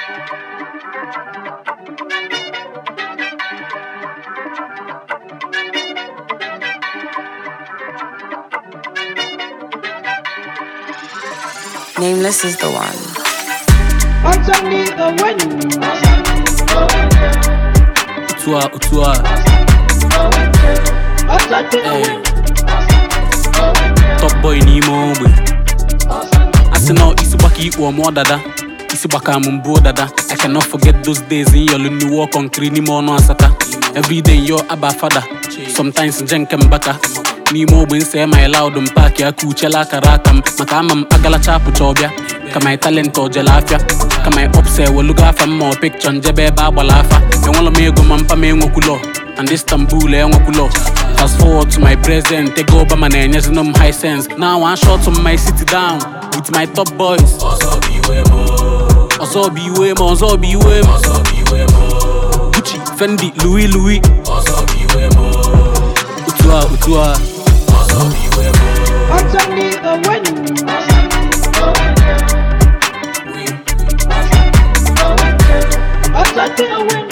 Nameless is the one. Underneath the wind. Utua, utua, Underneath the Hey. wind. top boy n'ime ogbe asị na isi gbaka ikpu ọmụọ dada isi gbaka m mbụ dada I cannot forget those days in yọlụ n'iwu ọkọnkiri n'ime ọnụ asata everyday yo aba fada sometimes nje nke mbaka n'ime ogbe nse my loud m paaki aka uchela akara aka m maka ama m agalacha apụcha ọbịa ka my talent ojele afịa ka my ups ewelugo afa m ma ọ pikchọ njebe ebe agbala afa enwela m ego ma mpa m enwekwulo and Istanbul enwekwulo Fast forward to my present, ego Obama na-enyezinu m high sense. Now one shot to my city down with my top boys. Ọzọ bụ iwe m, ọzọ bụ iwe m. Gucci, Fendi, Louis Louis. Otu a, otu a. Underneath the wind. Underneath the wind.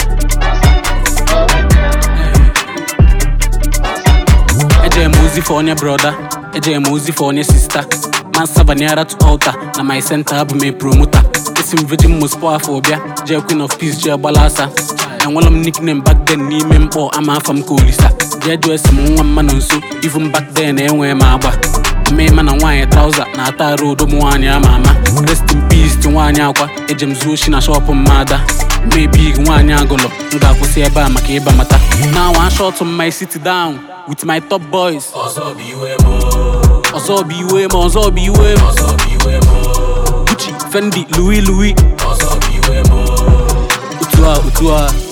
Eje m ozi for onye broda, eje m ozi for onye sista. Man Savaniara to altar, na my center abụ m promoter. Esi m Virgin Mospo afọ ọbịa, jee Queen of Peace jee gbalasa. Enwela m nickname back then n'ime mkpọ ama afa m ka Olisa. Jee jụọ esi m nwa mma nọ nso, even back then enwee m agba. Mmema na nwaanyị trauza na-ata arụ odo m nwaanyị ama ama. Rest in peace ti nwaanyị akwa, eje m zuo oshi na shọpụ mmada. Maybe nwaanyị agụlọ, m ga-akwụsị ebe a maka ịba mata. Now one shot on my city down with my top boys. ọzọ bụ iwe m ọzọ bụ iwe m Gucci, Fendi, Louis Louis otu a otu a